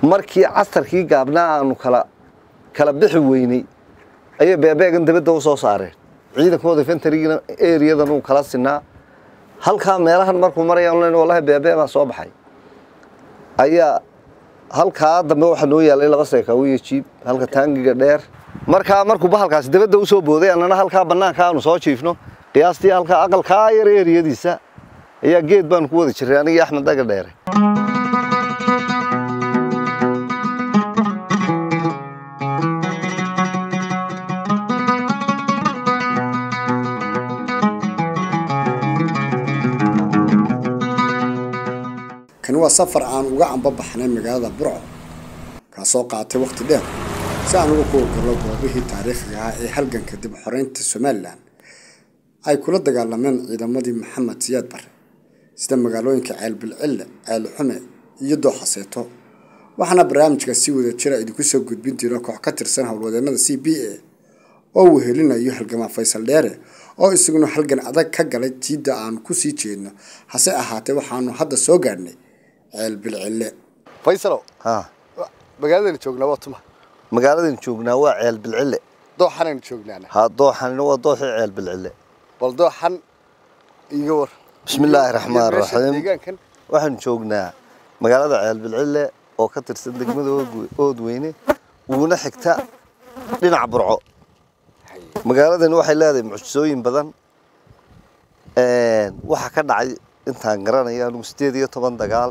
markii casarkii gaabnaa aanu kala kala bixi weynay ayay beebeegan dabadda u soo saareen ciidankooda infentarigina eriyadan uu kala sinaa halkaa meelahan markuu marayaan len wallahi beebee baa soo baxay ayaa halkaa dambe waxaa noo yaalay laba seekaawiyo jiib halka taangiga dheer markaa markuu bahalkaasi dabadda u soo booday annana halkaa bannaanka aanu soo jiifno qiyaastii halkaa aqalkaa yar eriyadiisa ayaa geed baanu ku wada jiray anigii axmed daga dheere kani waa safar aan uga ambabaxnay magaalada burco kaasoo qaatay wakhti dheer si aan uga kuwagalo goobihii taariikhiga ah ee halganka dib xoreynta somalilan ay kula dagaalameen ciidamadii maxamed siyaad bare sida magaalooyinka ceelbilcille ceelxume iyo dooxaseeto waxaana barnaamijka si wada jira idinku soo gudbin jiro koox ka tirsan howlwadeenada c b a oo uu helinayo halgamaa faysal dheere oo isaguna halgan adag ka galay jiidda aan ku sii jeedno hase ahaatee waxaanu hadda soo gaadhnay ceel bilcille faysalow ha magaaladaynu joognaa waa tuma magaaladan joognaa waa ceel bilcille dooxanaynu joognaana ha dooxanina waa dooxii ceel bilcille bal dooxan iga war bismillaahi raxmaan Iyo meesha raxiim deegaankan waxaan joognaa magaalada ceel bilcille oo ka tirsan degmada Oodwe- oodweyne uuna xigta dhinaca burco magaaladani waxay leedahay mucjisooyin badan Een, waxaa ka dhacay intaan garanaya anigu sideed iyo toban dagaal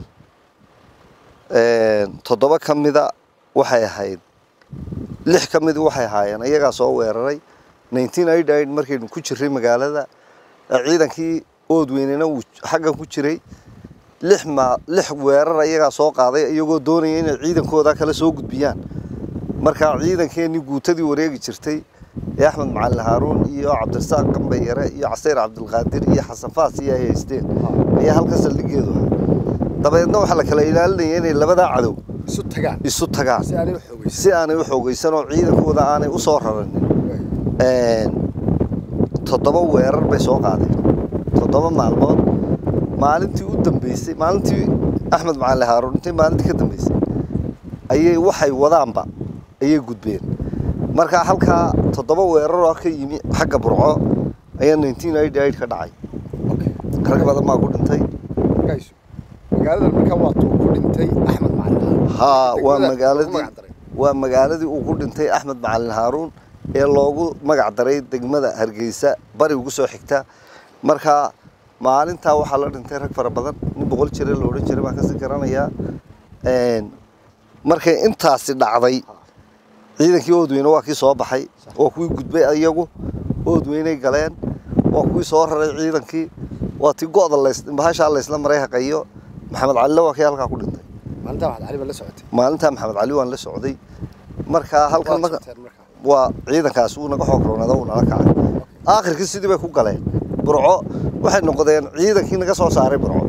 Een, toddoba ka mida waxay ahayd lix ka mid waxay ahaayeen iyagaa soo weeraray 1988 markaynu ku jirray magaalada ee ciidankii oodweynena uu xaggan ku jiray lix ma lix weerar iyagaa soo qaaday iyagoo doonaya inay ciidankooda kala soo gudbiyaan markaa ciidankeenii guutadii wareegi jirtay ee axmed macalin haaruun iyo cabdirasaaq qambayare iyo caseyr cabdilqaadir iyo xasan faas iyo ay haysteen ayaa halka saldhigeedu ahaa dabeedna waxaa la kala ilaalinaya inay labadaa cadow isu tagaan isu tagaan si aanay u xoogaysan si aanay u xoogaysan oo ciidankooda aanay u soo raranin Een, toddoba weerar bay soo qaadeen toddoba maalmood maalintii u dambeysay maalintii axmed macalin haaruun intii maalintii ka dambeysay ayay waxay wadaanba ayay gudbeen marka halkaa toddoba weerar oo ka yimi xagga burco ayaa 1988 ka dhacay rag badan baa ku dhintay markaysu magaaladan markaa waa tuu ku dhintay axmed macalin haa waa Degmada magaaladii ugu magac daray. waa magaaladii uu ku dhintay axmed macalin haaruun ee loogu magac daray degmada hargeysa bari ugu soo xigta marka maalintaa waxaa la dhintay rag fara badan nin boqol jira la odhan jiray baan kasii garanayaa Een, markay intaasi dhacday ciidankii oodweyne waa kii soo baxay waa kuwii gudbay iyagu oodweyney galeen waa kuwii soo raray ciidankii waa tii go'da lays bahashaa laysla maray haqayo maxamed calile waa kii halkaa ku dhintay maalintaa waxaad cali baa la socotay maalintaa maxamed cali waan la socday marka halkan Waad marka socteen markaa waa ciidankaas uu naga xoog roonada uu nala kacay aakhirkii sidii bay ku galeen burco waxay noqdeen ciidankii naga soo saaray burco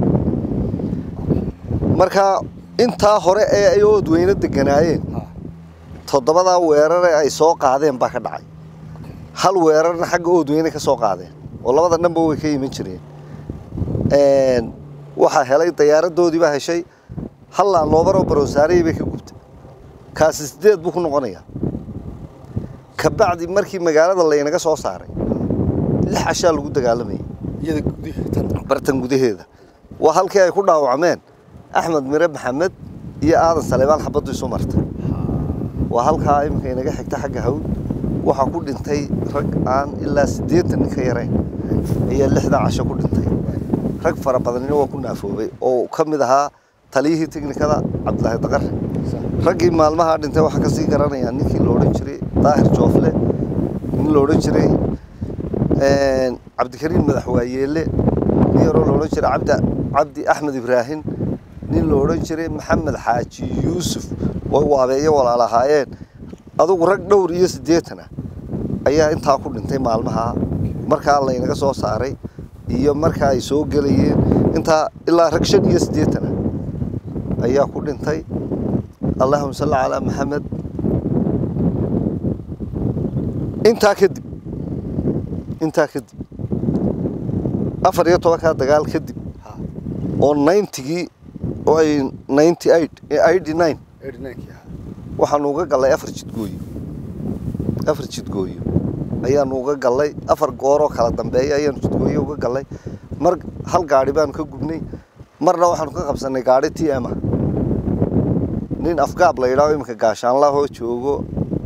marka intaa hore ee ay oodweyne deganaayeen Ha. toddobadaa weerare ay soo qaadeen baa ka dhacay hal weerarna xagga oodweyne ka soo qaadeen oo labada dhanba way ka iman jireen Een, waxaa helay diyaaradoodii baa heshay hal laanloobaroo barosaarey bay ka gubtay kaasi sideed buu ku noqonayaa kabacdi markii magaalada laynaga soo saaray lix cashaa lagu dagaalamayay iyada gudihi tan bartan gudaheeda waa halkii ay ku dhaawacmeen axmed mire maxamed iyo aadan saleebaan xabaddu isu martay waa halkaa iminka inaga xigta xagga hawd waxaa ku dhintay rag aan ilaa siddeetan nin ka yarayn ayaa lixdan casho ku dhintay rag fara badanina waa ku naafoobay oo ka mid ahaa taliyihii teknikada cabdilaahi daqare raggii maalmaha dhintay waxaa kasii garanayaa ninkii la odhan jiray daahir joofle nin la odhan jiray een, cabdikariim madaxwaayeele nin yaroo la odhan jiray cabdi cabdi axmed ibraahim nin la odhan jiray maxamed xaaji yuusuf way waabeeyo walaalahaayeen adugu rag dhowr iyo siddeetan ah ayaa intaa ku dhintay maalmaha markaa laynaga soo saaray iyo markaa ay soo gelayeen intaa ilaa rag shan iyo siddeetan ah ayaa ku dhintay allahuma salli calaa maxamed intaa kadib intaa kadib afar iyo tobankaa dagaal kadib oo ninetygii oo ay ninety eight eighty nine eedhinaankii ahaa waxaanu uga gallay afar jidgooyo afar jidgooyo ayaanu uga gallay afar gooroo kala dambeeya ayaanu jidgooyo uga gallay mar hal gaadhi baanu ka gubnay marna waxaanu ka qabsannay gaadhi t m ah nin afgaab la yidhaaho iminka gaashaanlahoo joogo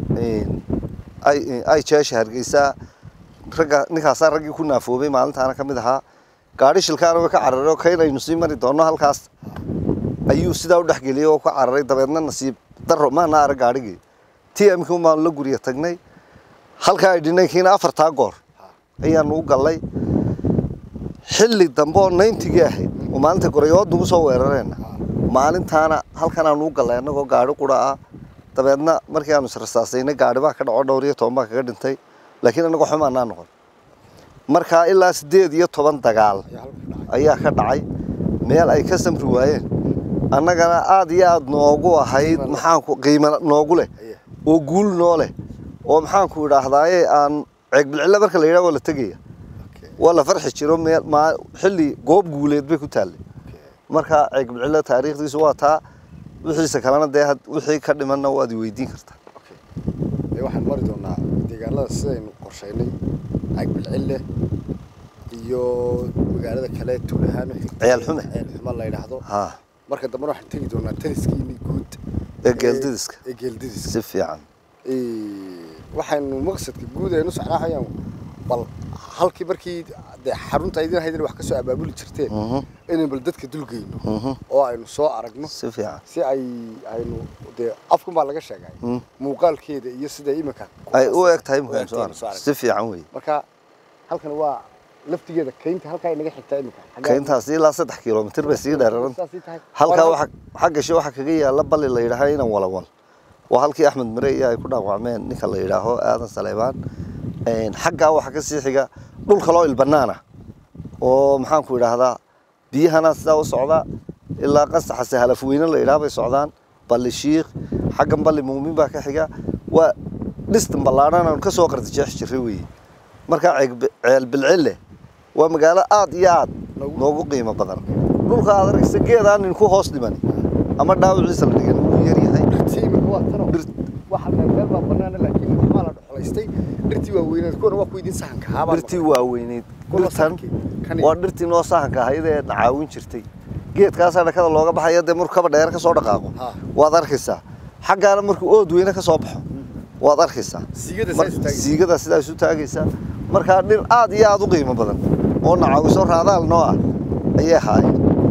ay ay jeesha hargeysaa ragga ninkaasaa raggii ku naafoobay maalintaana ka mid ahaa gaadhi shilkaana way ka cararay oo kaynaynu sii mari doonno halkaas ayuu sidaa u dhexgeliyey oo ka cararay dabeedna nasiib daro maana arag gaadhigii t m kii baanu la guriya tagnay halkaa ay dhinaykiina afartaa goor ayaanu u gallay xilli dambe oo nayntigii ahayd oo maalinta gorayood nagu soo weerareenna maalintaana halkan aanu u gallay annagoo gaadhi qura ah dabeedna markii aanu israsaasaynay gaadhi baa ka dhaco dhowr iyo toban baa kaga dhintay laakiin annagoo xumaanaa noqon markaa ilaa siddeed iyo toban dagaal ayaa halka dhacay ayaa ka dhacay meel ay ka samri waayeen annagana aad iyo aad noogu ahayd maxaanku qiimo noogu leh Ayaa. oo guul noo leh oo maxaanku idhaahdaaye aan ceegbilcille marka la yidhaha waa la tegaya Okay. waa la farxi jiro meel maa xilli goob guuleed bay ku taallay Okay. marka ceegbilcille taariikhdiisu waa taa wixiisa kalena dee had- wixii ka dhimanna waad i weydiin kartaa Okay. Ee, waxaan mari doonaa deegaanada sidaynu qorshaynay cagbilcille iyo magaalada kale tuulahaan Ciyaal Xume. ciyaal xume la yidhaahdo ha marka dambena waxaan tegi doonaa taniskiini guud ee geeldidiska ee geeldidiska si fiican Ee, waxaynu maqsadka guud aynu socnaahayaan bal halkii markii dee xarunta idin haydin wax ka soo abaabuli jirteen Mhm. inaynu bal dadka dulgeyno Mhm. oo aynu soo aragno si fiican si ay aynu dee afkun baa laga sheegay Mm. muuqaalkeeda iyo sida iminka ay u eg tahay u markaan eg soo tahay arag soo arag. si fiican wey marka halkan waa laftigeeda kaynta halkaa inaga xigtaa iminka Xaggaa- kayntaasi ilaa saddex kilomitir bay sii dheeraran Saasay tahay. halkaa Waa- waxa xaggashi waxaa kaga yaalla balli la yidhaaha inan walawal waa halkii axmed mare iyo ay ku dhaawacmeen ninka la yidhaaho aadan saleybaan xaggaa waxaa ka sii xiga dhul kaloo ilbanaana oo maxaanku idhaahdaa biyahana sidaa u socda ilaa qasaxa sahalafweyne la yidhaha bay socdaan balli shiikh xaggan balli muumin baa ka xiga waa dhistan ballaadhan aanu ka soo qardijeex jirray weeye markaa ceeg- ceel bilcille waa magaalo aad iyo aad Noogu- noogu qiimo badan dhulka aad arkaysa geedaan nin ku hoos dhiman ama dhaawiciisa la dhigan wuu yaryahay dhirtii iminka waa tano Dhir- waxa meel meel baa banaana laakiin waxbaa la dhexlaystay dhirtii waa weyneed kuwana waa ku idin sahanka haabaa dhirtii waaweyneyd Kuwa dhirtan sahankii, kan- waa dhirtii noo sahanka ahayd ee na caawin jirtay geedkaasaa dhakada looga baxaya dee markuu kaba dheer ka soo dhaqaaqo Ha. waad arkaysaa xaggaana markuu ood weyne ka soo baxo waad arkaysaa siigada Mar- saas taagay siigada sidaa isu taagaysaa markaa dhir aad iyo aad u qiimo badan oo na caawiso raadaal noo ah ayay ahaayeen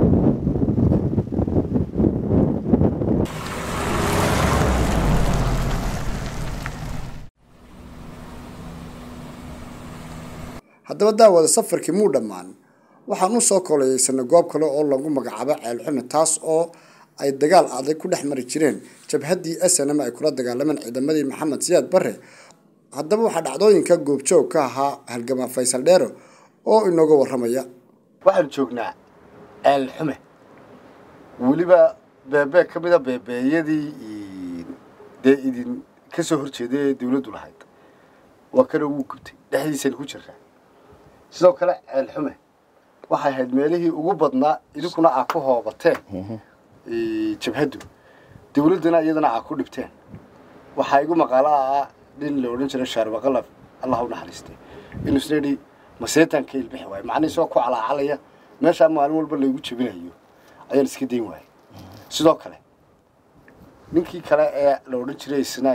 haddaba daawada safarkii muu dhammaan waxaan u soo kolayeysanay goob kale oo lagu magacaabo ceelxune taas oo ay dagaal adag ku dhex mari jireen jabhaddii snm ay kula dagaalameen ciidamadii maxamed siyaad bare haddaba waxaa dhacdooyinka goobjoog ka ahaa halgamaa faysal dheero oo inooga warramaya waxaan joognaa ceel xume weliba beebee ka mida beebeeyadii dee idin ka soo horjeeday ee dawladdu lahayd waa kana wuu gubtay dhexdiisayna ku jirtaa sidoo kale ceel xume waxay ahayd meelihii ugu badnaa idinkuna aa ku hoobateen jabhaddu dawladdana iyadana aa ku dhibteen waxaa igu maqaalo ah nin la odhan jiray shaarbaqalaf allah u naxariistay inuu isna yidhi maseetanka ilbixi waayo macnihii isagoo ku calaacalaya meeshaa maalin walba laygu jebinayo ayaan iska dayn waayay sidoo kale ninkii kale ee la odhan jiray isna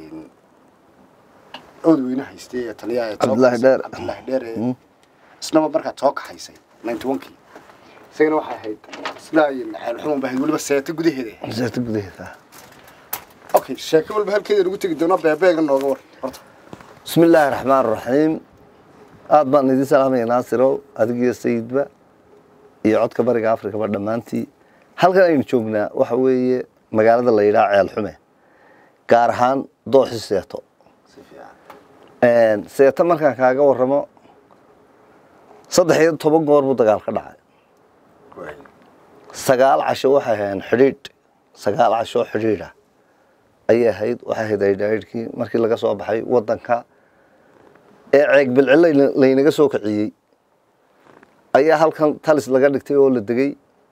oodweyne haystay ee taliyaha ee Cabdilaahi Dheer. cabdilaahi dheer ee isnaba markaa soo kaxaysay ninety one-kii isagana waxay ahayd islaa iyo ceel xuman ba ahayd weliba seeta gudaheeda ahayd seeta gudaheeda okay sheeko walba halkeeda nagu tegi doonaa beebeega nooga war horta بسم الله الرحمن الرحيم aad baan idin salaamaya naasirow adigiyo sayidba iyo codka bariga afrikaba dhammaantii halkan aynu joognaa waxa weeye magaalada la yidhaha ceel xume gaar ahaan dooxi seeto si fiican seeto markaan kaaga warramo saddex iyo toban goor buu dagaal ka dhacay waay sagaal casho waxay ahayn xidhiidh sagaal casho xidhiidh ah ayay ahayd waxay ahayd aydhaidhkii markii laga soo baxay waddanka ee ceeg bilcille laynaga soo kiciyey ayaa halkan talis laga dhigtay oo la degay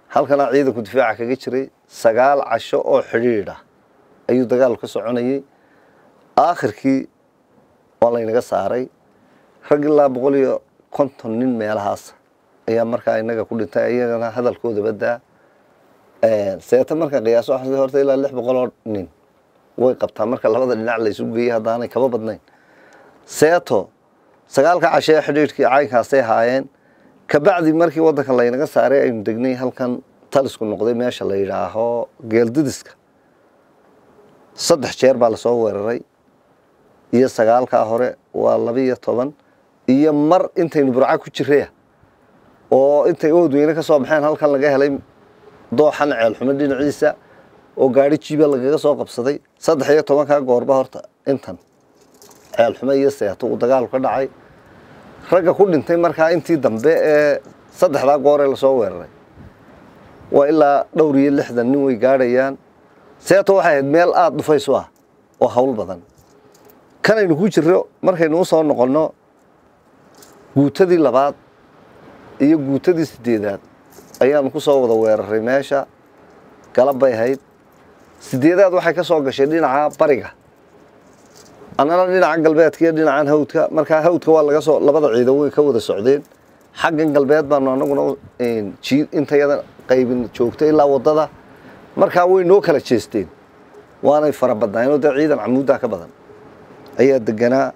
halkanaa ciidanku difaaca kaga jiray sagaal casho oo xidhiidh ah ayuu dagaalku ka soconayey aakhirkii waa laynaga saaray rag ilaa boqol iyo konton nin meelahaas ayaa markaa inaga ku dhintay iyagana hadalkooda badaa seeta marka qiyaaso waxaa horta ilaa lix boqol oo nin way qabtaa marka labada dhinac laysu geeyey haddaanay kaba badnayn seeto sagaalka cashe ee xidhiidhkii caynkaasay haayeen kabacdi markii waddanka laynaga saaray aynu degnay halkan talisku noqday meesha la yidhaaho geeldidiska saddex jeer baa lasoo weeraray iyo sagaalkaa hore waa laba iyo toban iyo mar intaynu burca ku jiraya oo intay oodweyne ka soo baxeen halkan laga helay dooxan ceelxumo dhinaciisa oo gaari jiiba lagaga soo qabsaday saddex iyo tobankaa goorba horta intan ceelxumo iyo seeto uu dagaalku ka dhacay ragga ku dhintay markaa intii dambe ee saddexdaa goor ee lasoo weeraray waa ilaa dhowr iyo lixdan nin way gaadhayaan seeto waxay ahayd meel aada dhufaysu ah oo hawl badan kanaynu ku jirro markaynu u soo noqonno guutadii labaad iyo guutadii sideedaad ayaanu ku soo wada weeraray meesha galab bay ahayd sideedaad waxay ka soo gashay dhinaca bariga annana dhinaca galbeedka iyo dhinacan hawdka markaa hawdka waa laga soo labada ciidan way ka wada socdeen xaggan galbeed baanu anaguna intayada qaybin joogtay ilaa waddada markaa way noo kala jeesteen waanay fara badnaayeenoo dee ciidan camuuddaa ka badan ayaa deganaa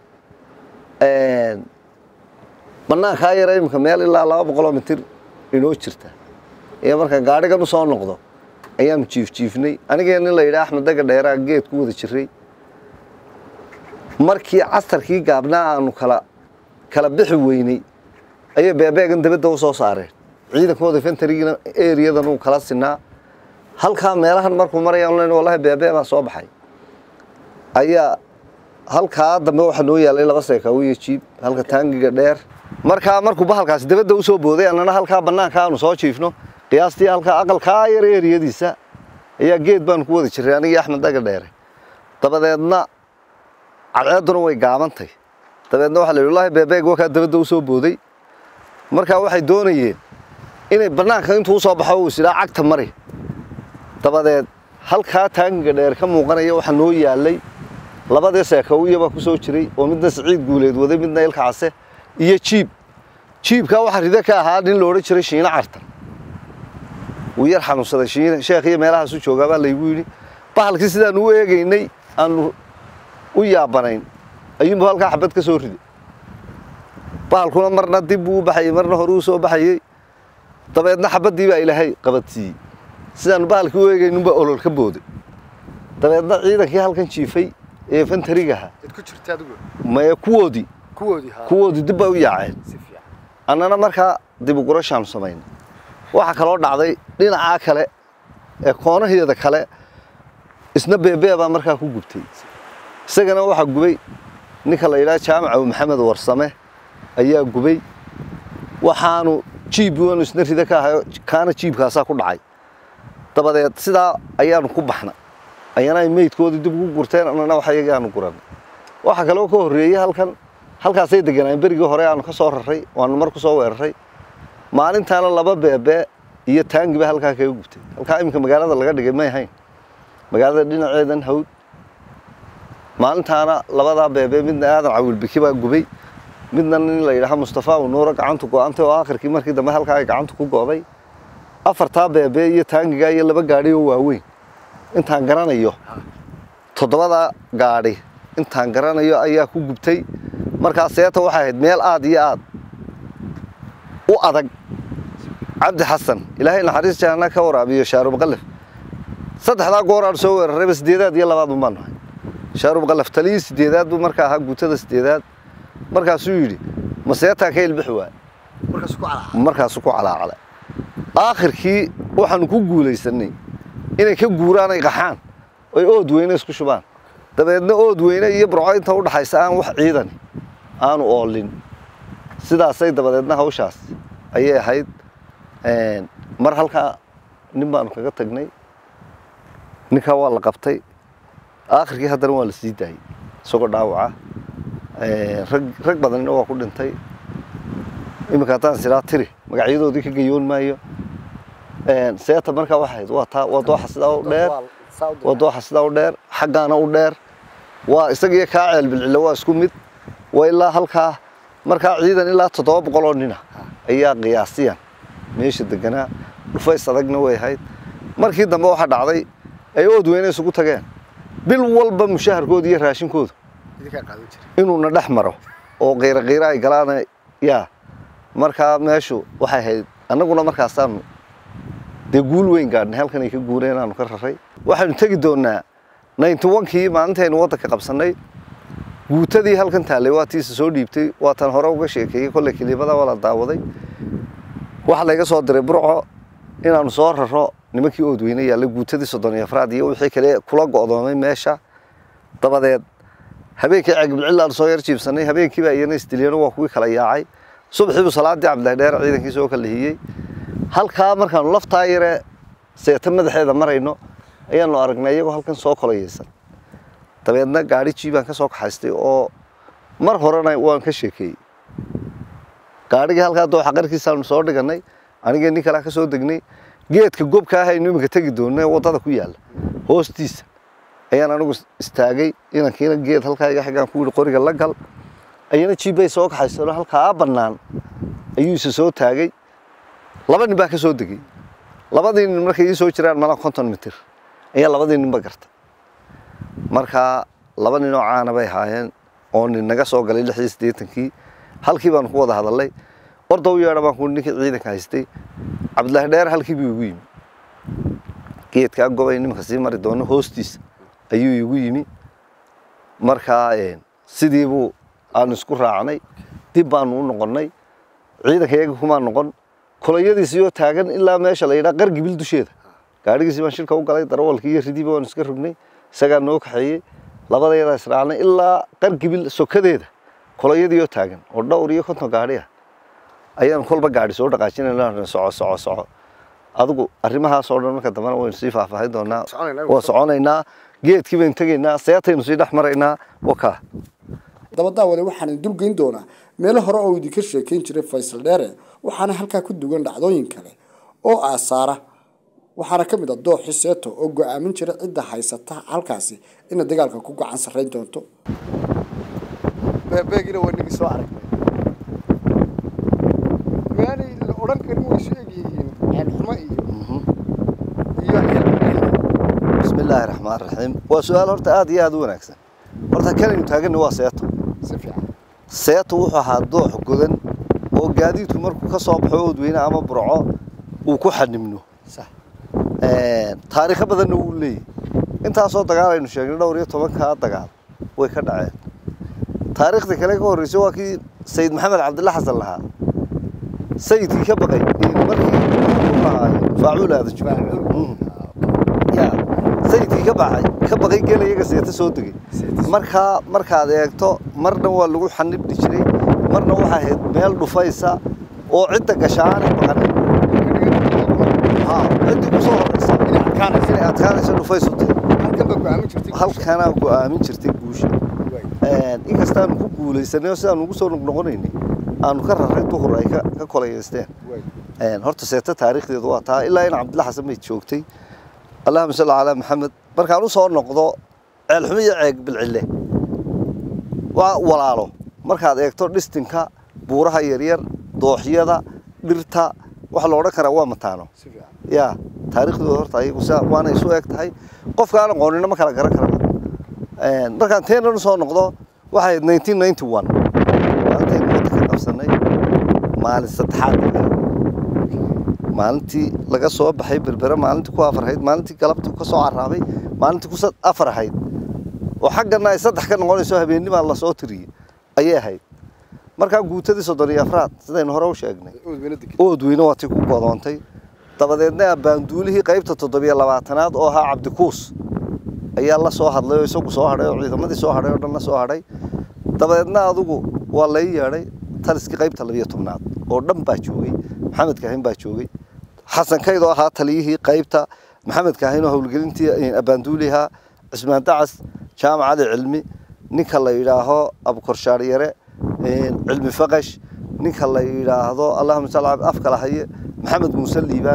banaankaa yara iminka meel ilaa laba boqoloo mitir inoo jirta iyo markaan gaadhigan u soo noqdo ayaanu jiifjiifnay anigee nin la yidhaha axmed daga dheeraa geed ku wada jiray markii casarkii gaabnaa aanu kala kala bixi weynay ayay beebeegan dabadda u soo saareen ciidankooda fentarigina eriyadan uu kala sinaa halkaa meelahan markuu marayaan len wallahi beebee baa soo baxay ayaa halkaa dambe waxaa noo yaalay laba seekaawo iyo jiib halka taangiga dheer markaa markuu bahalkaasi dabadda u soo booday annana halkaa bannaanka aanu soo jiifno qiyaastii halkaa aqalkaa yar eriyadiisa ayaa geed baanu ku wada jiray anigii axmed daga dheere dabadeedna cadceedduna way gaabantay dabeedna waxa la yidhi wallahi beebeeg wakaa dabadda u soo booday markaa waxay doonayeen inay bannaanka intuu u soo baxo uu isidhaa cagta mari dabadeed halkaa taangiga dheer ka muuqanaya waxaa noo yaalay labadii seekawiya baa ku soo jiray oo midna siciid guuleed waday midna ilka case iyo jiib jiibkaa waxaa ride ka ahaa nin loodhan jiray shiino cartan wuu yar xanuunsaday shiine sheekh iyo meelahaasu joogaa baa laygu yidhi bahalkii sidaanu u eegaynay aanu u yaabanayn ayuunbu halkaa xabad ka soo riday bahalkuna marna dib buu u baxayey marna hore u soo baxayey dabeedna xabaddii baa ilaahay qabadsiiyey sidaanu bahalkii u eegaynunbaa olol ka booday dabeedna ciidankii halkan jiifay ee fantarigaha cid ku jirta adigu maya kuwoodii kuwoodii haa kuwoodii dib bay u yaaceen si fiican annana markaa dib ugurashaanu samaynay waxaa kaloo dhacday dhinacaa kale ee koonaheeda kale isna beebee baa markaa ku gubtay isagana waxaa gubay ninka la yidhaha jaamaca maxamed warsame ayaa gubay waxaanu jiib waanu isna rida ka ahayo kaana jiibkaasaa ku dhacay dabadeed sidaa ayaanu ku baxnay ayana ay meydkoodii dib ugu gurteen annana wax iyagii aanu guranay waxaa kaloo ka horreeyey halkan halkaasay deganaayen berigii hore aanu ka soo raray waanu mar ku soo weeraray maalintaana laba beebee iyo taangiba halkaa kaga gubtay halkaa iminka magaalada laga dhigay may ahayn magaalada dhinaceedan hawd maalintaana labadaa beebee midna aadan cawilbiki baa gubay midna nin la yidhaaha mustafa unuuro gacantu go-antay oo aakhirkii markii dambe halkaa ay gacantu ku go'day afartaa beebee iyo taangigaa iyo laba gaadhi oo waaweyn intaan garanayo toddobada gaadhi intaan garanayo ayaa ku gubtay markaa seeta waxay ahayd meel aad iyo aad u adag cabdi xasan ilaahay naxariis jahanna ka waraabiyo shaarubqalaf saddexdaa goor aan soo weerarayba sideedaad iyo labaad un baan nahay shaarubqalaf taliyii sideedaad buu markaa ahaa guutada sideedaad markaasuu yidhi ma seetaa ka ilbixi waay markaas ku calaa markaasuu ku calaacalay aakhirkii waxaanu ku guulaysanay inay ka guuraan ay qaxaan oy ood weyne isku shubaan dabeedna ood weyne iyo burco inta u dhaxaysa aan wax ciidan aanu oolin sidaasay dabadeedna hawshaas ayay ahayd mar halkaa nin baanu kaga tagnay ninkaa waa la qabtay aakhirkii haddana waa la sii daayey isagoo dhaawaca rag rag badanina waa ku dhintay iminka haddaan siraa tiri magacyadoodii ka gayoon maayo seeta markaa waxay ahayd waa taa waa dooxa sidaa u dheer waa dooxa sidaa u dheer xaggaana u dheer waa isagiyo kaa ceel bilcilo waa isku mid waa ilaa halkaa markaa ciidan ilaa toddoba boqol oo nina ayaa qiyaasiyan meesha deganaa dhufays adagna way ahayd markii dambe waxaa dhacday ay ood weyne isugu tageen bil walba mushaharkooda iyo raashinkooda inuuna dhex maro oo qiiro qiiro ay galaan yaa markaa meeshu waxay ahayd annaguna markaasaanu dee guul weyn gaadhnay halkan ay ka guureen aanu ka raray waxaynu tegi doonaa ninety onkii maalintaynu waddanka qabsannay guutadii halkan taallay waa tiisa soo dhiibtay waataan hore uga sheekeeyey kolley kiliibada waa la daawaday waxaa layga soo diray burco inaanu soo raro nimankii oodweyne yaalla guutadii soddon iyo afraad iyo wixii kale kula go'doomay meesha dabadeed habeenkii ceegbilcilaanu soo yar jiibsanay habeenkiiba iyana isdiliyano waa kuwii kala yaacay subaxiibu salaadii cabdillahi dheer ciidankii soo kala hiyey halkaa markaanu laftaa yare seeta madaxeeda marayno ayaanu aragnay iyagoo halkan soo kolayaysan dabeedna gaadhi jiibaan ka soo kaxaystay oo mar horena waan ka sheekeeyey gaadhigii halkaa dooxa qarkiisaanu soo dhigannay anigii nin kalea ka soo degnay geedka gobka ah aynu iminka tegi doonno ee waddada ku yaalla hoostiisa ayaan anigu istaagay inankiina geed halkaa iga xigaan ku yidhi qoriga la gal ayana jiibbay soo kaxaysano halkaa bannaan ayuu isa soo taagay laba nin baa ka soo degay labadii nin markay ii soo jiraan malaa konton mitir ayaa labadii ninba gartay markaa laba nin oo caana bay ahaayeen oo nin naga soo galay lix iyo siddeetankii halkii baanu ku wada hadalnay orda u yeedha baan ku ninkii ciidanka haystay cabdillaahi dheer halkii buu igu yimi geedkaa gobay nimanka sii mari doono hoostiisa ayuu igu yimi markaa sidii buu aanu isku raacnay dib baanu u noqonnay ciidanka iyaga kumaa noqon kolayadiisiyoo taagan ilaa meesha la yidhaa qargibil dusheeda gaadhigiisii baan shirka u galay darawalkii iyo ridiiba waan iska rognay isagaa noo kaxeeyey labadayadaa israacnay ilaa qargibil sokadeeda kolayadiioo taagan oo dhowr iyo konton gaadhi ah ayaan kolba gaadhi soo dhaqaajinayna soco soco soco adigu arrimahaas oo dhan marka dambena waynu sii faahfaahin doonaa waa soconaynaa geedkii baynu tegaynaa seetaynu sii dhex maraynaa wakaa dabadaawade waxaan idin dulgeyn doonaa meelo hore oo idinka sheekayn jiray faysal dheere waxaana halkaa ku dugan dhacdooyin kale oo aasaara waxaana ka mid ah dooxi seeto oo go-aamin jira cidda haysata halkaasi ina dagaalka ku gacan sarrayn doonto beegina waa nigi soo aragnay maanay la odhan karin way isu egyihiin ceelxumo iyo iyo ceelxumo bismi illaahi raxmaan raxiim waa su-aal horta aad iyo aad u wanaagsan horta kanaynu taaganna waa seeto si fiican seeto wuxuu ahaa doox godan oo gaadiidku markuu ka soo baxo oodweyne ama burco uu ku xanimno sax taariikho badanna wuu leeyahy intaasoo dagaal aynu sheegnay dhowr iyo tobankaa dagaal way ka dhaceen taariikhda kale ka horreysay waa kii sayid maxamed cabdilla xasan lahaa sayidkii ka baqay markii faacuul aada ya sayidkii ka baxay ka baqay geel iyaga seeta soo degay markaa markaad eegto marna waa lagu xanibdhi jiray marna waxaa ahayd meel dhufaysa oo cidda gashaanay baqanin ciddii kusoo horeysa inay adkaanaysa dhufaysu tahay halkan baa go-aamin jirtay halkanaa go-aamin jirtay guusha inkastaanu ku guulaysanay oo sidaanu ugu soo noqnoqonaynay aanu ka raray duhur ay ka ka kolayaysteen horta seeta taariikhdeedu waa taa ilaa in cabdilla xasan bay joogtay allahuma salli calaa maxamed markaan u soo noqdo ceelxumo iyo ceeg bilcille waa walaalo markaad eegto dhistinka buuraha yaryar dooxyada dhirta waxa la odhan karaa waa mataano si fiican ya taariikhdooda horta ayagu sidaa waana isu eg tahay qofka aan aqoonina ma kala garan karaba markaan teenan u soo noqdo waxay ahayd nineteen ninety one maalintaynu waddanka qabsanay maalin saddexaad maalintii laga soo baxay berbere maalintii ku afar ahayd maalintii galabtii ka soo caraabay maalintii ku afar ahayd oo xaggana ay saddex ka noqonayso habeennimaa lasoo tiriyey ayay ahayd markaa guutadii soddon iyo afraad sidaynu hore u sheegnay oodweyne degay oodweyne waa tii ku godoontay dabadeedna abbaanduulihii qaybta toddobiyo labaatanaad oo ahaa cabdikuus ayaa la soo hadlay oo isagu soo hadhay oo ciidamadii soo hadhay oo dhan la soo hadhay dabadeedna adigu waa lay yeedhay taliskii qaybta labiyo tobnaad oo dhan baa joogay maxamed kaahin baa joogay xasan kayd oo ahaa taliyihii qaybta maxamed kaahin oo howlgelintii abbaanduulihaa cismaan dacas jaamacada cilmi ninka la yidhaaho abukorshaar yare cilmi faqash ninka la yidhaahdo allahuma salli afkala haye maxamed muuse liibaan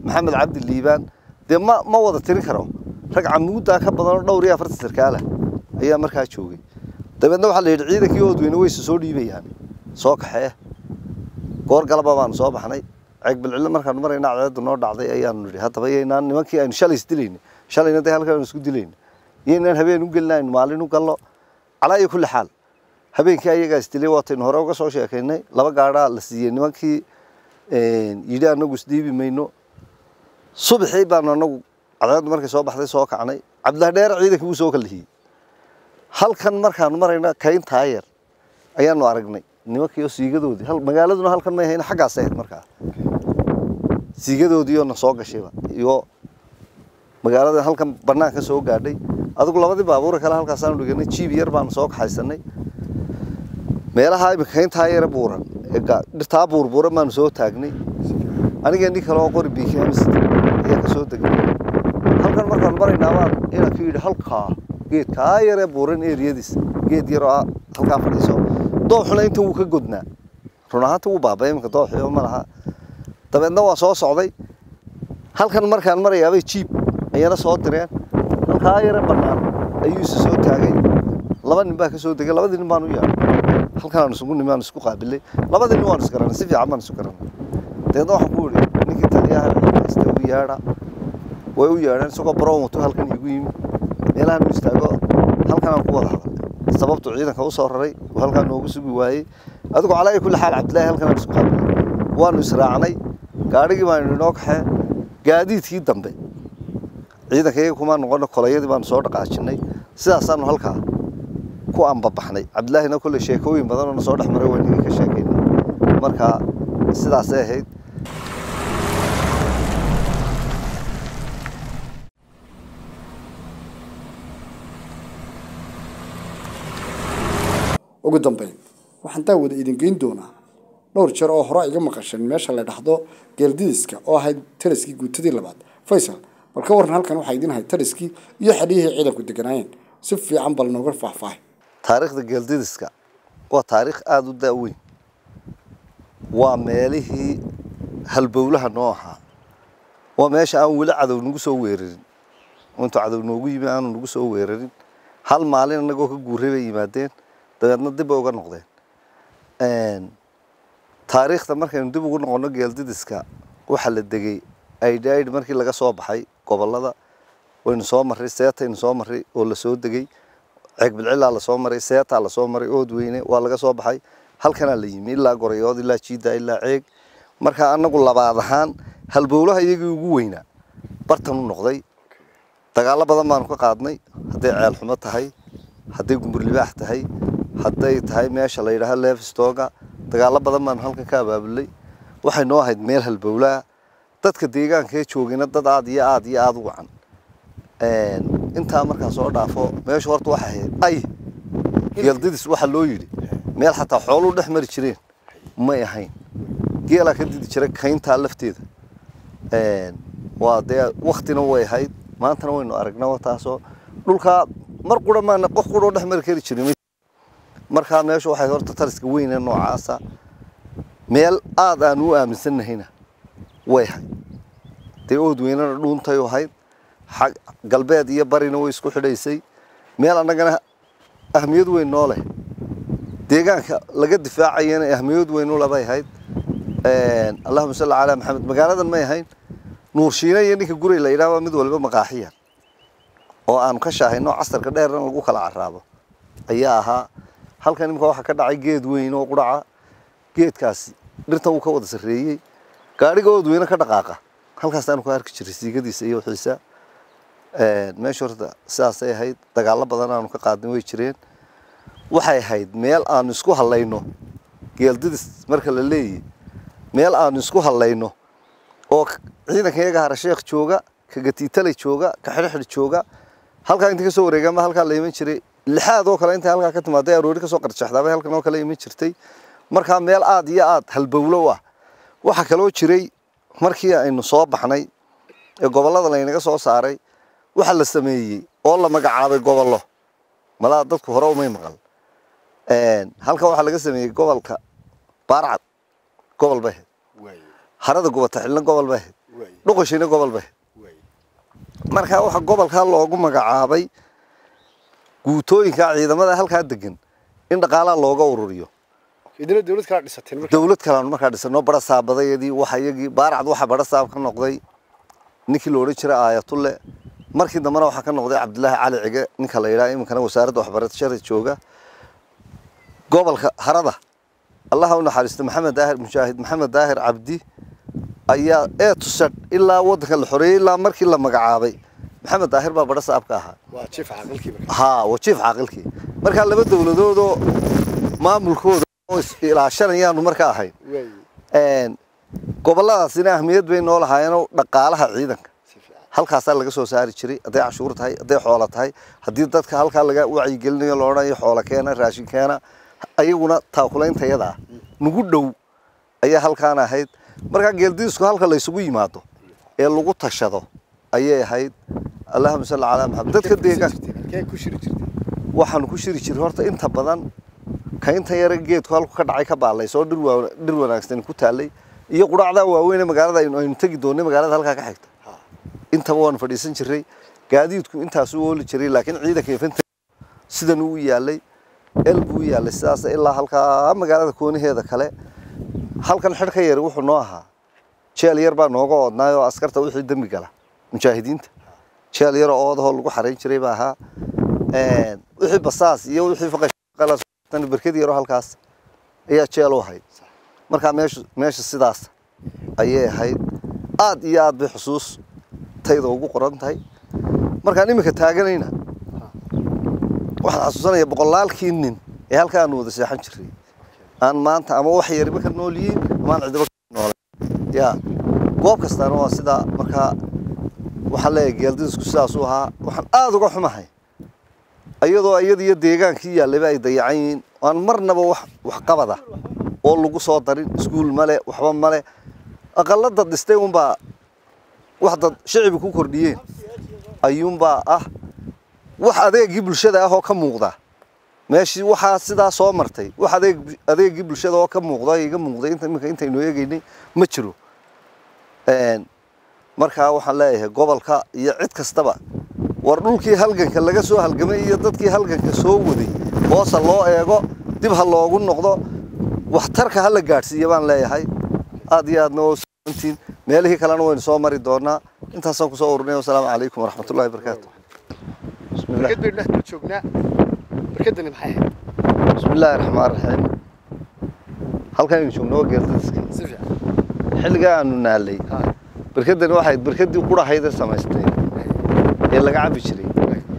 maxamed cabdi liibaan dee ma ma wada tirin karo rag camuuddaa ka badanoo dhowr iyo afartan sarkaala ayaa markaa joogay dabeedna waxaa la yidhi ciidankii oodweyne wayse soo dhiibayaan soo kaxee goor galaba baanu soo baxnay ceeg bilcille markaanu marayna cadceeddu noo dhacday ayaanu nidhi haddaba yaynaan nimankii aynu shalay isdilayna shalayna dee halkan aynu isku dilayna yaynaan habeen u gelina aynu maalin u gallo calaa iyo kulli xaal habeenkii ayagaa isdilay waataynu hore uga soo sheekaynay laba gaadhaa la siiyey nimankii yidhi anagu isdhiibi mayno subaxii baanu anagu cadceeddu markay soo baxday soo kacnay cabdillahi dheere ciidankii wuu soo kalihiyey halkan markaanu marayna kayn taayar ayaanu aragnay nimankii oo siigadoodii hal magaaladuna halkan may ahayn xaggaas ahayd markaa siigadoodii oo na soo gashayba iyo magaalada halkan banaanka soo gaadhay adigu labadii baabuura kale halkaasaanu dhiganay jiib yar baanu soo kaxaysanay meelaha imika kayntaa yara buuran ee ga- dhirtaa buurbuuran baanu soo taagnay aniga nin kale oo qori bkms ayaa ka soo degnay halkan markaanu maraynaa baan inanku yidhi halkaa geedkaa yaree buuran eriyadiis geed yaroo ah halkaa fadhiiso dooxuna inta wuu ka godnaa run ahaanta wuu baabay iminka dooxio ma laha dabeedna waa soo socday halkan markaan marayaabay jiib ayana soo direen halkaa yare bannaan ayuu isa soo taagay laba nin baa ka soo degay labadii nin baan u yeedhay halkan aan isugu nimi aan isku qaabilay labadii nin waan is garanay si fiican baan isu garanay dabeedna waxaan ku idhi ninkii taliyaha haysta u yeedha way u yeedheen isagoo baroon wato halkan igu yimi meelahan u istaago halkan aan ku wada hadalnay sababtu ciidanka u soo raray uu halkaan noogu sugi waayey adigu calaa iyo kulli xaal cabdillaahi halkan aan isku qaabilay waanu israacnay gaadhigii baanu inoo kaxee gaadiidkii dambe ciidanka iyaga kumaa noqono kolayadii baanu soo dhaqaajinay sidaasaanu halkaa ku ambabaxnay cabdillaahina kolley sheekooyin badan oo na soo dhex maray waa ninka ka sheekaynay marka sidaasay ahayd ugu dambeyn waxaan daawada idin geyn doonaa dhowr jeer oo hore iga maqasheen meesha la dhahdo geeldidiska oo ahayd tariskii guutadii labaad faysal bal ka waran halkan waxaa idin ahayd tariskii iyo xadhiyihii ciidanku deganaayeen si fiican bal nooga faahfaahay taariikhda geeldidiska waa taariikh aada u daaweyn waa meelihii halbowlaha noo ahaa waa meesha aan weli cadow nagu soo weerarin intuu cadow noogu yimi aanu nagu soo weerarin hal maalin annagoo ka guuray bay yimaadeen dabeedna dib bay uga noqdeen taariikhda markaynu dib ugu noqono geeldidiska waxaa la degay aidhaidh markii laga soo baxay gobolada waynu soo marray seetaynu soo marray oo lasoo degay ceeg bilcilaa lasoo maray seetaa lasoo maray oodweyne waa laga soo baxay halkanaa la yimi ilaa gorayood ilaa jiida ilaa ceeg marka anagu labaad ahaan halbowlaha iyagii ugu weynaa bartan u noqday dagaallo badan baanu ka qaadnay hadday ceelxumo tahay hadday gumburlibaax tahay hadday tahay meesha la yidhaaho leefstooga dagaallo badan baanu halkan ka abaabulay waxay noo ahayd meel halbowlaa dadka deegaankee joogayna dad aad iyo aad iyo aada u wacan intaa markaa soo dhaafo meeshu horta waxay ahayd ay geeldidis waxaa loo yidhi meel xataa xooluu dhex mari jireen may ahayn geelaa ka didi jiray kayntaa lafteeda waa dee waktina way ahayd maantana waynu aragnaa taasoo dhulkaa mar qura maana qof quroo dhex mari kari jirin markaa meeshu waxay horta tariska weyne noocaasa meel aad aan u aaminsannahayna way ahayd dee oodweynena dhuuntay ahayd xag galbeed iyo barina way isku xidhaysay meel annagana ahmiyad weyn noo leh deegaanka laga difaacayana ahmiyad weyn u labay ahayd allahuma salli calaa maxamed magaaladan may ahayn nuurshiina iyo ninka guray la yidhahba mid waliba maqaaxiya oo aanu ka shaahayno casarka dheerna lagu kala caraabo ayaa ahaa halkan imika waxaa ka dhacay geed weyn oo quraca geedkaasi dhirtan uu ka wada sarreeyey gaadhiga oodweyne ka dhaqaaqa halkaasaanu ku arki jiray siigadiisa iyo wixiisa meesha horta sidaasay ahayd dagaallo badan aanu ka qaadnay way jireen waxay ahayd meel aanu isku hallayno geeldidis marka la leeyahy meel aanu isku hallayno oo ciidanka iyaga harasheekh jooga ka gatiitalay jooga ka xidhxidh jooga halkaa inta kasoo wareegaanba halkaa la iman jiray lixaad oo kale intay halkaa ka timaaday aroori kasoo qarjaxdaabay halkan oo kale iman jirtay markaa meel aad iyo aad halbowlo ah waxaa kaloo jiray markii aynu soo baxnay ee gobollada laynaga soo saaray waxaa la sameeyey oo la magacaabay gobollo malaa dadku hore umay maqal halkan waxaa laga sameeyey gobolka baarcad gobol bay ahayd harada gubata xilna gobol bay ahayd waay dhuqashina gobol bay waay markaa waxaa gobolkaa loogu magacaabay guutooyinka ciidamada halkaa degan in dhaqaalaha looga ururiyo idina dawlad kala dhisateen marka dawlad kaleanu markaa dhisano bara saabadayadii waxa iyagii baaracd waxa bara saab ka noqday ninkii la odhan jiray aayatulle markii dambena waxaa ka noqday cabdilaahi cali cige ninka la yidhaha iminkana wasaaradda waxbarashada jooga gobolka harada allaha u naxariisto maxamed daahir mujaahid maxamed daahir cabdi ayaa ee tusadh ilaa waddanka la xoreeyey ilaa markii la magacaabay maxamed daahir baa bara saab ka ahaa waa jiif caqalkii marka haa wajiif caaqilkii markaa laba dawladoodoo maamulkooda oo is ilaashanayaanu marka ahayn waay Een, gobolladaasina ahmiyad bay noo lahaayeenoo dhaqaalaha ciidanka si fiican halkaasaa laga soo saari jiray hadday cashuur tahay hadday xoolo tahay haddii dadka halkaa laga wacyigelinayo la odhanayo xoolo keena raashin keena ayaguna taakulayntayadaa nugu dhow ayaa halkaan ahayd markaa geeldiisku halka laysugu yimaado ee lagu tashado ayay ahayd allahuma salli calaa maxamed dadka deegaanka halkee ku shiri jirtay waxaanu ku shiri jiray horta inta badan kaynta yare geedku halku ka dhacay ka baalay soo dhir waa- dhir wanaagsan ku taallay iyo quraacdaa waaweyn ee magaalada aynu aynu tegi doonay magaalada halkaa ka xigta ha intaba waanu fadhiisan jiray gaadiidku intaasuu ooli jiray laakiin ciidanka infanta sidan uu yaalay el buu u yaalay sidaas ilaa halkaa magaalada koonaheeda kale halkan xidhka yari wuxuu noo ahaa jeel yar baa nooga oodnaayoo askarta wixii dembi gala mujaahidiinta jeel yar oo oodahoo lagu xarayn jiray baa ahaa Een, wixii basaas iyo wixii faqashqalas berkad yaroo halkaas ayaa jeel u ahayd markaa meeshu meesha sidaas ayay ahayd aad iyo aad bay xusuus tayda ugu qoran tahay markaan iminka taaganayna waxaan xasuusanaya boqolaalkii nin ee halkaa aanu wada seexan jiray aan maanta ama wax yariba ka nool yihiin ama aan cidiba ka noolay ya goob kastaana waa sidaa markaa waxaan leeyahay geeldidisku sidaasuu ahaa waxaan aada uga xumahay iyadoo iyada iyo deegaankii yaallayba ay dayacan yihiin aan marnaba wax waxqabada oo lagu soo darin iskuul male waxba male aqalada dhistay unbaa wax dad shicibi ku kordhiyeen ayuunbaa ah wax adeegii bulshada ah oo ka muuqda meeshii waxaa sidaa soo martay wax adeeg adeegii bulshada oo ka muuqda iga muuqday inta iminka intaynu eegaynay ma jiro Een, markaa waxaan leeyahay gobolka iyo cid kastaba war dhulkii halganka laga soo halgamay iyo dadkii halganka soo waday hoosa loo eego dib ha loogu noqdo waxtarka ha la gaadhsiiya baan leeyahay aad iyo aadna waa sugantiin meelihii kalena waynu soo mari doonaa intaasaan kusoo ururnay wasalaamu calaykum waraxmatullahi wabarakaatu bismillah barkad baynu dhex dul joognaa barkadani maxay ahayd bismillaahi raxmaan raxiim halkan aynu joogno waa geeldiska si fiican xilligaa aanu naalay ha barkadani waxayd barkadii qurahaydee samaystay ee laga cabbi jiray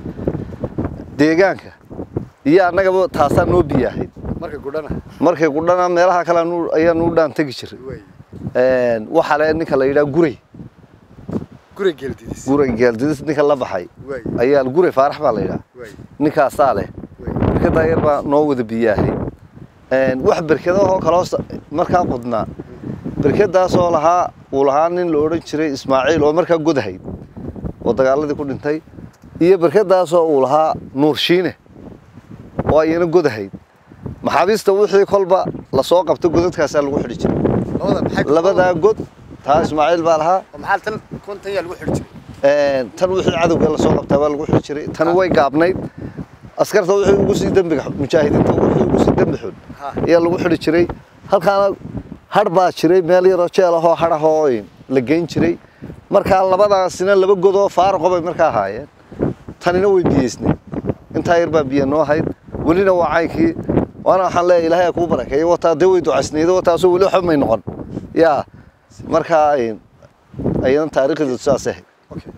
deegaanka iyo annagaba taasaa noo biyo ahayd marka gudhana markay qudhana meelaha kale aanu- ayaanu u dhaan tegi jiray waay Een, waxaa le ninka la yidhaha guray guriga geeldidiis guray geeldidis ninka la baxay waay ayaa guray faarax baa la yidhaha waay ninkaasaa leh waay berkadaa yar baa noo wada biyaahay Een, wax berkadahoo kaloo sa- markaa qudnaa berkadaasoo lahaa uu lahaa nin la odhan jiray ismaaciil oo markaa godahayd oo dagaaladii ku dhintay iyo berkadaasoo uu lahaa nuur shiine oo ayana godahayd maxaabiista wixii kolba lasoo qabto godadkaasaa lagu xidhi jiray labada maxay ku labadaa god taa ismaaciil baa lahaa oo maxaa tan kontan yaa lagu xidhi jiray Een, tan wixii cadowga lasoo qabtaa baa lagu xidhi jiray tan way gaabnayd askarta wixii ugu sii dembiga mujaahidiinta wixii ugu sii dembi xun ha ayaa lagu xidhi jiray halkaana har baa jiray meel yaroo jeel ahoo har ahoo la geyn jiray markaa labadaasina laba godoo faaraqo bay markaa ahaayeen tanina way biyeysnay intaa yar baa biyo noo hayd welina waa caynkii waana waxaan leeyahay ilaahay ha kuu barakeeyo wataa dee way ducaysnaydo wataasoo weli waxba may noqon yaa markaa een, ayadan taariikhdeedu saas ahayd okay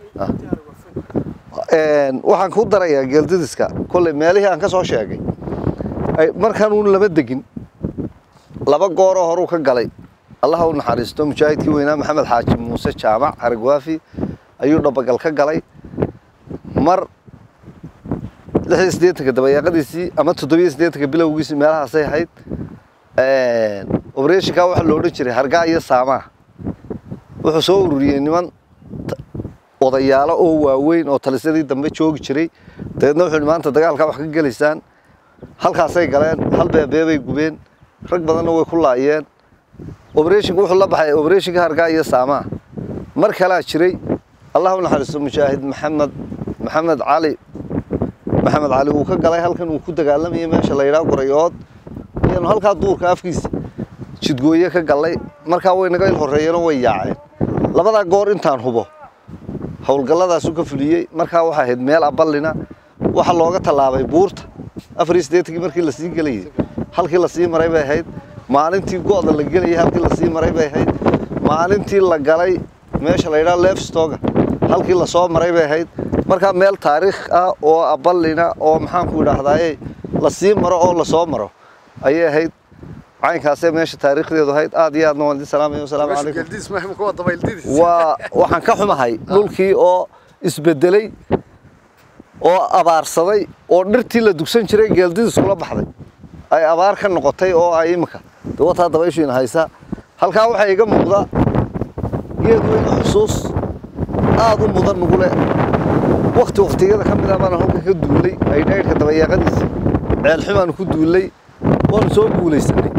Een, waxaan ku darayaa geeldidiska kolley meelihii aan ka soo sheegay ay- markaan uun lama degin laba gooroo horuu ka galay allaha u naxariisto mujaahidkii weynaa maxamed xaaji muuse jaamac haragwaafi ayuu dhabagal ka galay mar lix iyo siddeetanka dabayaaqadiisii ama toddobiyo siddeetanka bilowgiisii meelahaasay ahayd obereshinkaa waxaa lo odhan jiray hargaa iyo saamaa wuxuu soo ururiyey niman t- odayaalo oo waaweyn oo talisadii dambe joogi jiray dabeedna wuxuu yidhi maanta dagaalkaa wax ka gelaysaan halkaasay galeen hal beebee bay gubeen rag badanna way ku laayeen obereshinku wuxuu la baxay obereshinka hargaa iyo saamaa mar kalaa jiray allah u naxariisto mujaahid maxamed maxamed cali maxamed cali uu ka galay halkan uu ku dagaalamayay meesha la yidhaha gurayood ayaanu halkaa duurka afkiisa jidgooye ka gallay markaa way naga il horreeyeenoo way yaaceen labadaa goor intaan hubo howlgalladaasu ka fuliyey markaa waxaa ahayd meel aballina waxa looga tallaabay buurta afar iyo siddeetankii markii lasii gelayay halkii lasii maray bay ahayd maalintii go'da la gelayay halkii lasii maray bay ahayd maalintii la galay meesha la yidhaha lefstoga halkii lasoo maray bay ahayd markaa meel taariikh ah oo aballina oo maxaanku idhaahdaaye lasii maro oo lasoo maro ayay ahayd caynkaasee meesha taariikhdeedu ahayd aad iyo aadna waan idin salaamaya wasalaamu calaykum geldiis maaha kuwa dabayldidiis waa waxaan ka xumahay dhulkii oo isbedelay oo abaarsaday oo dhirtii la dugsan jiray geeldidis kula baxday ay abaar ka noqotay oo ay imika de wataa dabayshiina haysa halkaa waxaa iga muuqda geed weyn oo xusuus aad u mudan nugu leh wakti waktiyada ka mid ah baan halkan ka duulay ay dhaydhka dabayaaqadiisa ceelxumaanu ku duullay waanu soo guulaysanay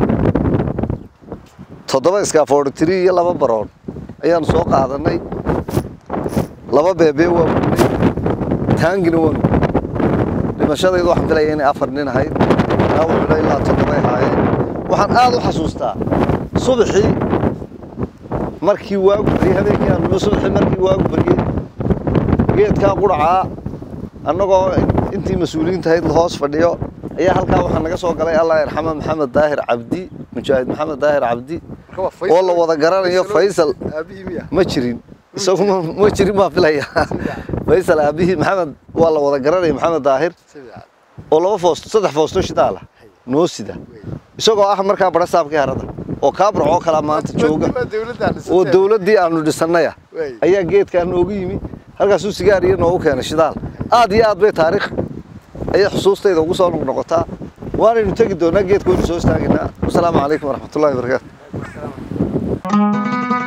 toddoba iskaafoortiri iyo laba baroon ayaanu soo qaadanay laba beebee waa gudnay taangina waanu dhimashadaydu waxaan filaya inay afar nin ahayd dhaawacuna ilaa toddobay ahaayeen waxaan aad u xasuustaa subaxii markii waagu baryey habeenkii aanu nimo subaxii markii waagu baryey geedkaa quracaa annagoo intii mas-uuliyiinta ahayd hoos fadhiyo ayaa halkaa waxaa naga soo galay allah yarxama maxamed daahir cabdi mujaahid maxamed daahir cabdi oo la wada garanayo faysal aabihii miya ma jirin isagu ma- ma jirin baan filaya faysal aabihii maxamed waa la wada garanaya maxamed daahir si fiican oo laba foosto saddex foosto shidaala noo sida isagoo ah markaa barasaabkii harada oo kaabrac oo kalaa maanta jooga Waa dawladda aan oo dhisatay. dawladdii aanu dhisannaya Wey. ayaa geedkaa noogu yimi halkaasuu sigaar iyo noogu keenay shidaal aad iyo aad bay taariikh ayay xusuustayda ugu soo noqnoqotaa waanaynu tegi doonaa geedka waynu soo istaagaynaa wasalaamu calaykum waraxmatullahi wabarakaatu